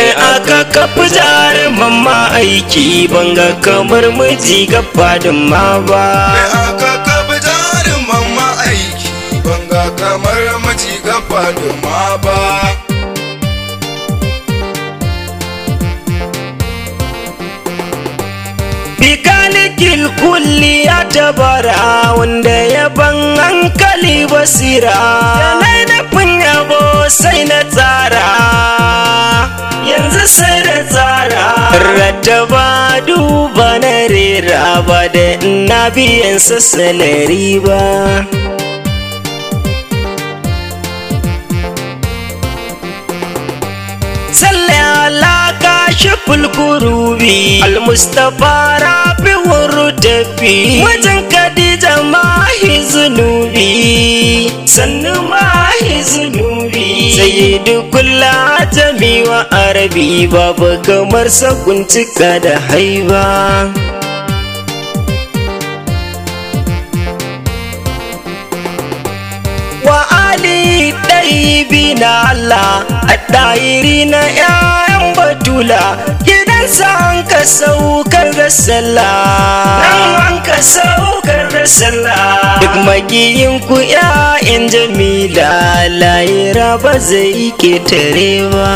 mai aka kafa jaruman ma aiki banga kamar miji ga fadin ma ba mai aka kafa jaruman ma aiki banga kamar maji gaba da ma ba bikalikil kulli ya tabara wanda ya ban hankali basira da nufin yabo sai na tsara yanzu sai da tsara rattaba duba na rera ba da ina biyan sassalari ba salli ala kashiful kurubi almustafa rabi tafi wajen kadija mahi zunubi sannu mahi zunubi sayyidu kulla jami wa arabi babu kamar sakuntuka da haiba wa ali ɗaibi na Allah a ɗayiri na ‘ya'yan batula gidansa an ka saukar da sallah nan an ka saukar da sallah duk magiyin ku ‘ya'yan jamila layira ba zai ketare ba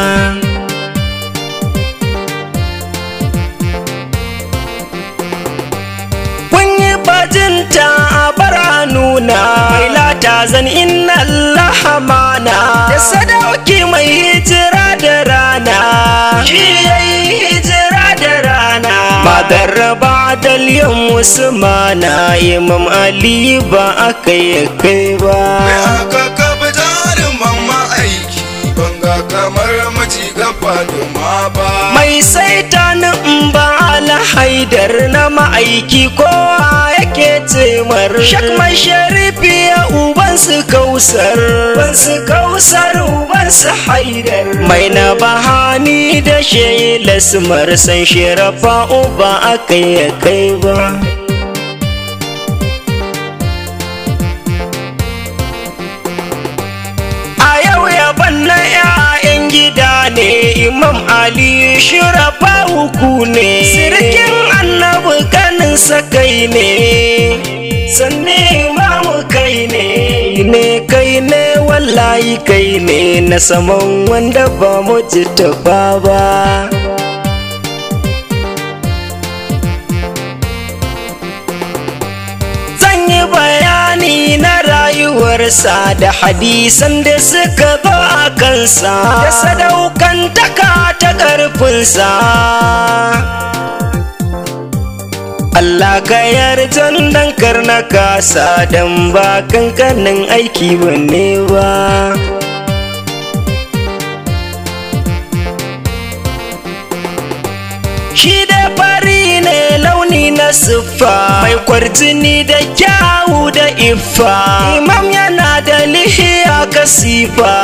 bajinta a bara nuna mai lata zan inna Allah mana da sadauki mai hijira da rana shi yayi hijira da rana magarraba dalyan musulmana imam ali ba aka yi kai ba mai aka kafa jaruman ma aiki banga kamar maji gaba da ma ba mai saita in ba ala haidar na ma'aiki kowa yake cemar shakman sharifi ya uban su kausar uban su kausar uban su haidar mai na bahani da shayi lasmar san shirafa uba aka yi kai ba a yau yaban na 'ya'yan gida ne imam ali shirafa uku ne sirkin annabi kanin kai ne sanne imamu kai ne ne kai ne wallahi kai ne na saman wanda ba mu ji tafa ba zan yi bayani na rayuwarsa da hadisan da suka zo a kansa da sadaukantaka ta ƙarfinsa Allah ka yarjan dan karna kasa dan ba kankanin aiki bane ba Shi da fari ne launi na siffa mai kwarjini da kyawu da iffa Imam yana da lihiya kasifa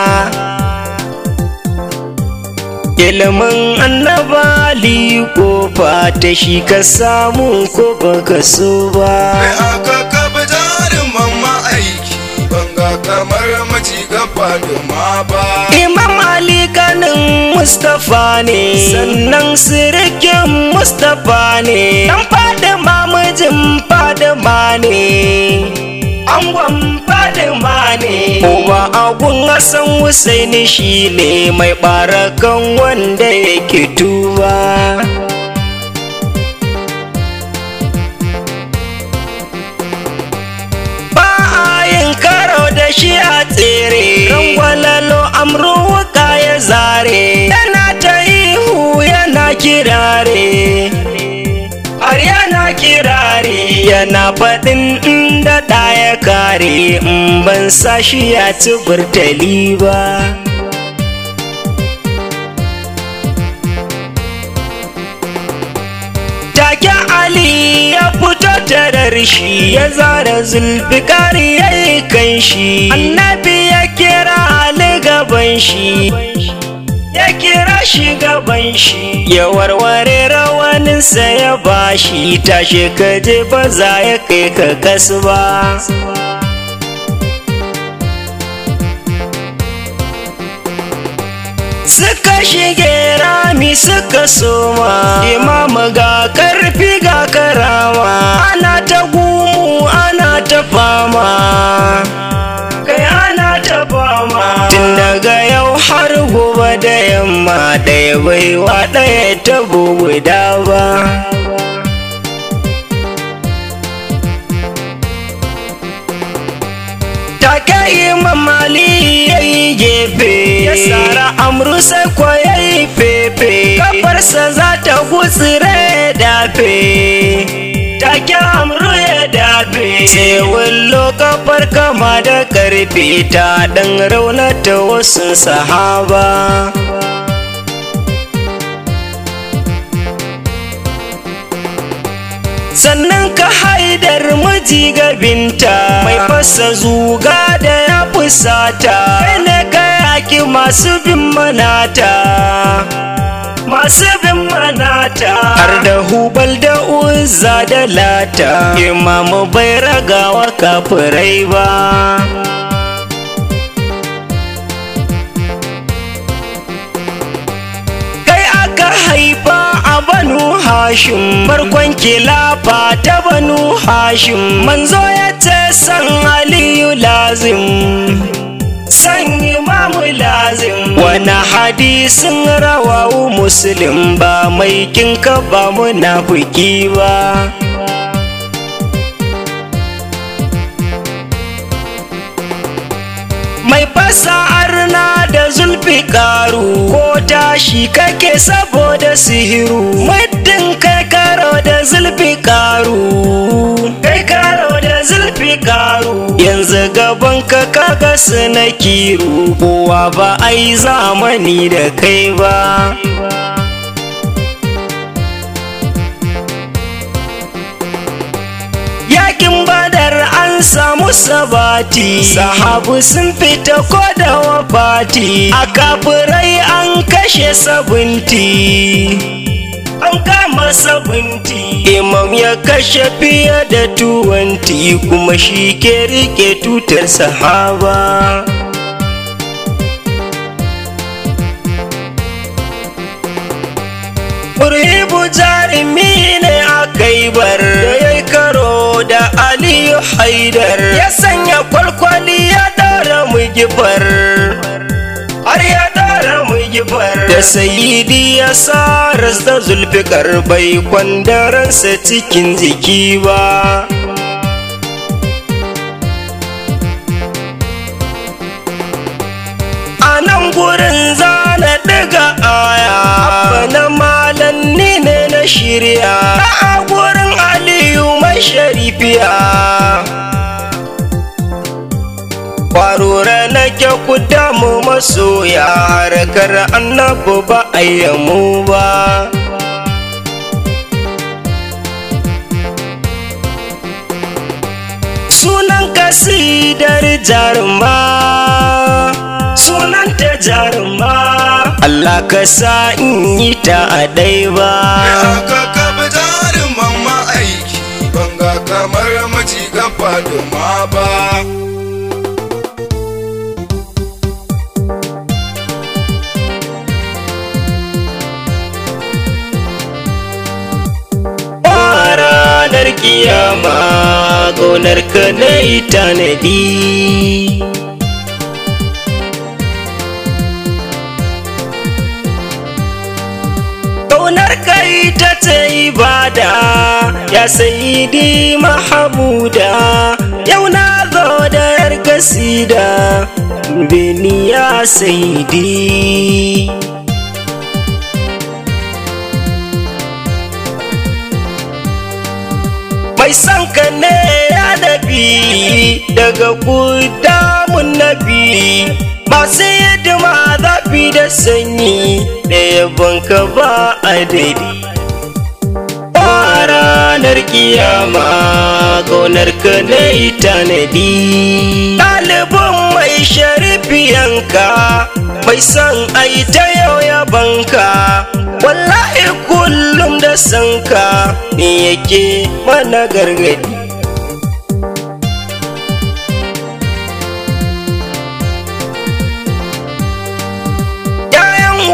ilimin annabali kofa ta shi ka samu ko baka so mai ba aka kafa jaruman ma aiki banga kamar maji gaba da ma ba imam ali kanin mustapha ne sannan sirikin mustapha ne dan fadima mijin fadima ne angon fadima ne uba agun hassan husaini shi ne mai barakan wanda yake tuba ba a yin karo da shi a tsere rangwalalo amru wuka ya zare yana ta ihu yana kirare har yana kirare yana faɗin inda ɗaya kare in ban sa shi ya ci burtali ba take Ali ya fito tarar shi ya zara zulfikari ya yi kan shi annabi ya kira Ali gaban shi ya kira shi gaban shi ya warware rawaninsa ya bashi tashe kaje ba za ya kai ka kasu ba suka shige rami suka soma imamu ga karfi ga karama ana ta gumu ana ta fama kai ana ta fama tun daga yau har gobe da yamma ɗaya baiwa ɗaya ta guda ba take imam ali ya yi gefe ya tsara amru sai ko ya yi fefe kafarsa za ta gutsire dafe take amru ya dafe sai wallo kafar kama da karfe ta dan raunata wasu sahaba sannan ka haidar miji gabinta mai fasa zuga da ya fusata kai ne ka yaki masu bin manata masu bin manata har da hubal da uzza da lata imamu bai ragawa kafirai ba haifa a banu hashim farkon kilafa ta banu hashim manzo ya ce san aliyu lazim san imamu lazim wani hadisin rawawu muslim ba mai kinka ba munafiki ba mai fasa'ar na da zulfi karu ko tashi kake saboda sihiru muddin kai karo da zulfi karu kai karo da zulfi karu yanzu gaban ka kaga su na kiru kowa ba ai zamani da kai ba yakin badar an samu sabati sahabu sun fita ko da wafati a kafirai an kashe sabunti an kama sabunti imam ya kashe fiye da tuwanti kuma shi ke rike tutar sahaba Urhibu jarumi ne a kaibar da ya karo da Aliyu Haidar ya sanya kwalkwali ya dara mugifar har ya dara mugifar da sayidi ya sa da zulfikar bai kwandaransa cikin jiki ba a nan gurin zana daga aya na malan ni ne na shirya a gurin aliyu mai sharifiya kwarora nake ku damu masoya harkar annabu ba ayyamu ba sunan kasidar jaruma sunan ta jaruma Allah ka sa in yi ta a dai ba aka kafa jaruman ma'aiki banga kamar maji gaba da ma ba ranar kiyama gonar ka na yi tanadi Ƙaunar kai ta ce ibada ya sayidi mahamuda yau na zo da yar kasida bini ya sayidi mai son ka ne ya nabi daga gudamun nabi masu hidima zafi da sanyi da yabonka ba adadi ranar kiyama gonar ka na yi tanadi ɗalibin mai sharifiyanka mai son ai ta yau yabanka wallahi kullum da sanka ne yake mana gargadi ‘Ya'yan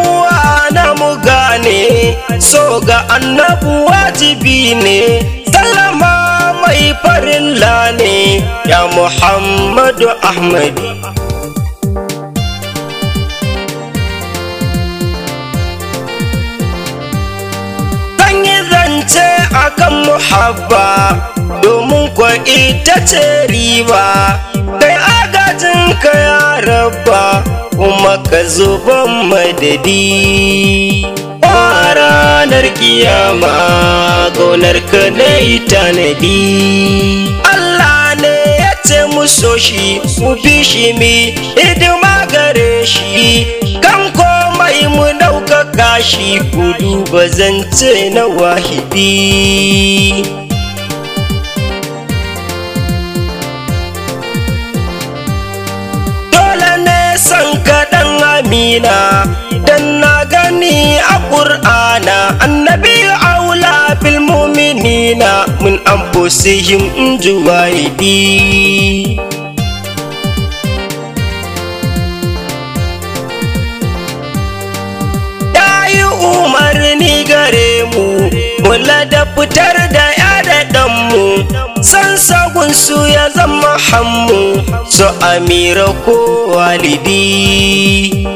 so ga annabu wajibi ne sallama mai farilla ne ya muhammadu ahmadi yi zance akan muhabba domin kwa ita ce riba kai agajin ka ya rabba kuma ka zuban madadi a ranar kiyama gonar ka na yi tanadi Allah ne ya ce mu so shi mu bi shi mi hidima gare shi kan komai mu ɗaukaka shi ku duba zance na wahidi dole ne san kaɗan amina dan na gani a ƙur'ana annabi aula bil muminina mun anfusihim in juwaidi yi umarni gare mu mula da fitar da ya da ɗanmu san sagunsu ya zama hammu su amira ko walidi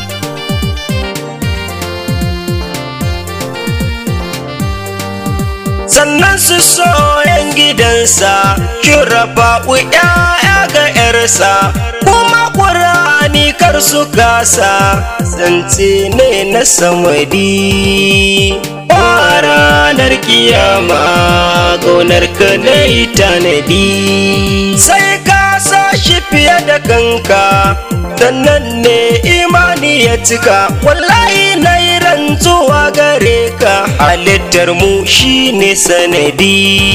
sannan su soyan gidansa shirafa ya'ya ga 'yarsa kuma ƙurani kar su kasa zance ne na samadi a ranar kiyama gonar ka na yi tanadi sai ka sa shi fiye da kanka sannan ne imani ya cika wallahi na yi rantsuwa gare ka halittar mu shine sanadi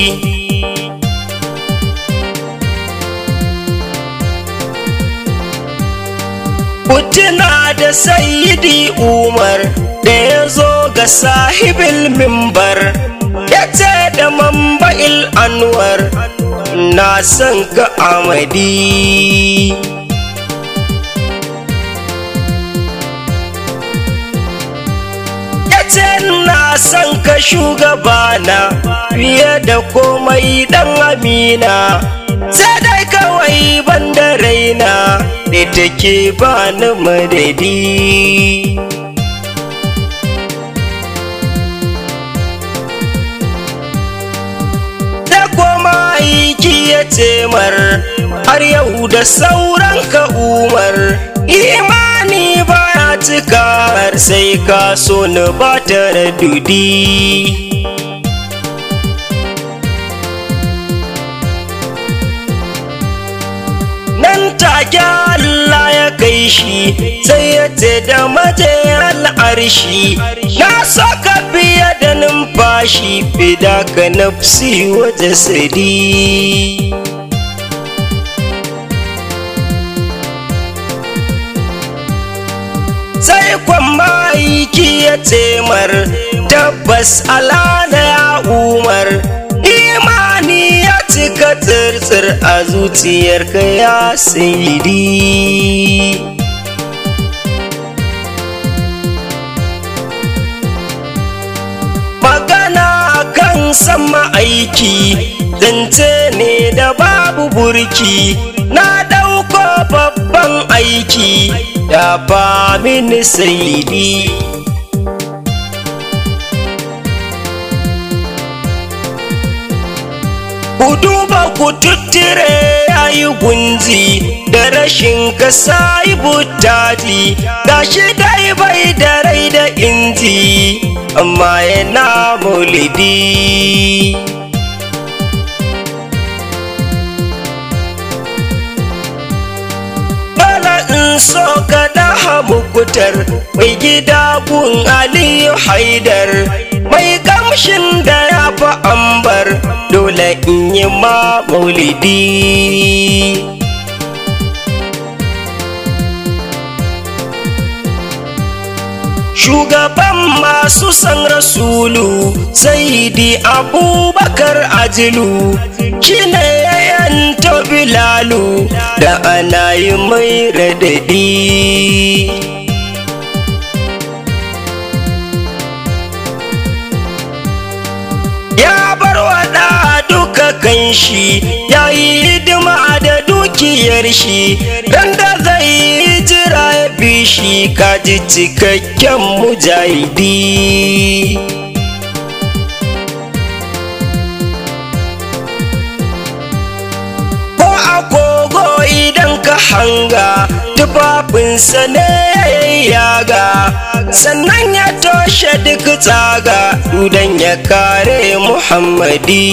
Kutuna da sayidi Umar da ya zo ga sahibil mimbar ya ce da mamba'il anwar na son ka amadi. Ya ce na son ka shugabana fiye da komai dan amina. sai dai kawai banda raina da take ba ni madadi da koma aiki ya temar har yau da sauran ka umar imani baya cika har sai ka so ni ba tare dudi take Allah ya kai shi sai ya ce da maje al'arshi na saka fiye da numfashi fida ka nafsi wa jasadi sai kwamma aiki ya temar tabbas alana ya umar imani ya cika tsirtsir a zuciyarka ya sayidi magana kan sama aiki zance ne da babu burki na ɗauko babban aiki da ba mini sayidi ku duba ku tuttire yayi gunzi da rashin kasa yi butati gashi dai bai da rai da inji amma yana maulidi Bala in so ka daha mukutar mai gida gun Aliyu Haidar mai kamshin da ya fi ambar dole in yi ma maulidi. Shugaban masu san rasulu Saidi Abubakar Ajilu shi ne ya yanto Bilalu da ana yi mai radadi. kan shi ya yi hidima da dukiyar shi ran da zai jira ya bi shi kaji cikakken mujahidi ko agogo idan ka hanga tufafinsa ne yaga sannan ya toshe duk tsaga dudan ya kare muhammadi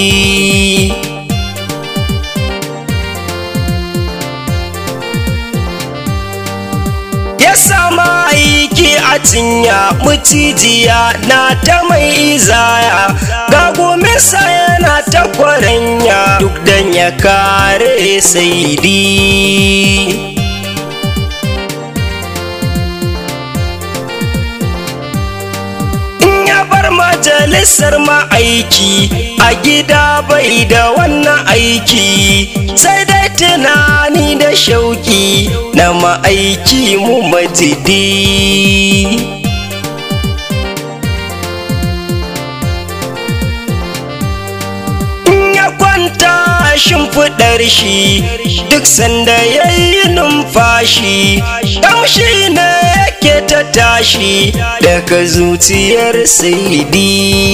ya sama aiki a cinya mucijiya na ta mai izaya ga gominsa yana ta kwaranya duk dan ya kare saidi in ya bar majalisar ma'aiki a gida bai da wannan aiki sai dai tunani da shauki na ma'aiki mu majidi in ya kwanta shimfiɗar shi duk sanda ya yi numfashi ƙamshi ne yake ta tashi daga zuciyar saidi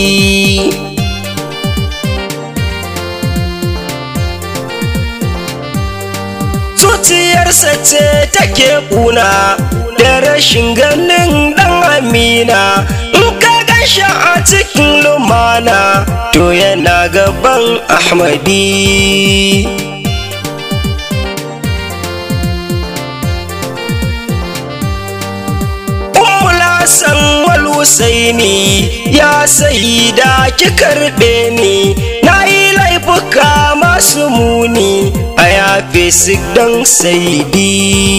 zuciyarsa ce take kuna da rashin ganin dan amina in ka gashi a cikin lumana to yana gaban ahmadi Hassan wal Husaini ya sayi da ki karɓe ni na yi laifuka masu muni a yafe su don saidi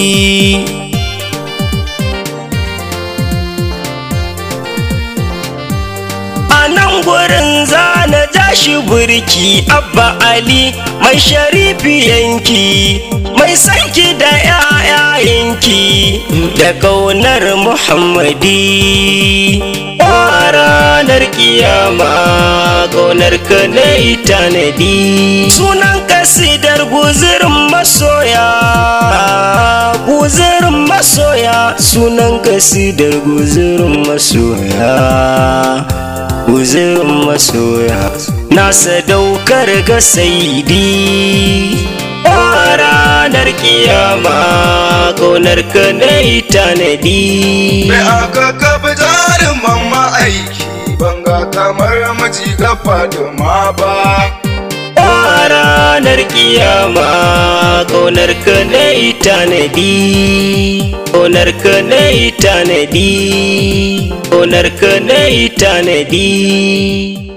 a nan gurin zana ja shi burki abba ali mai sharifi yanki mai sanki da ‘ya'yayenki da ƙaunar muhammadi a ranar kiyama ƙaunar ka na tanadi sunan kasidar guzirin masoya guzirin masoya sunan kasidar guzirin masoya guzirin masoya na sadaukar ga saidi a ranar kiyama ƙaunar ka na tanadi Mai aka kafa jarin mamma aiki banga kamar maji gafa da ma ba. a ranar kiyama ƙaunar ka na tanadi ƙaunar ka na tanadi ƙaunar ka na tanadi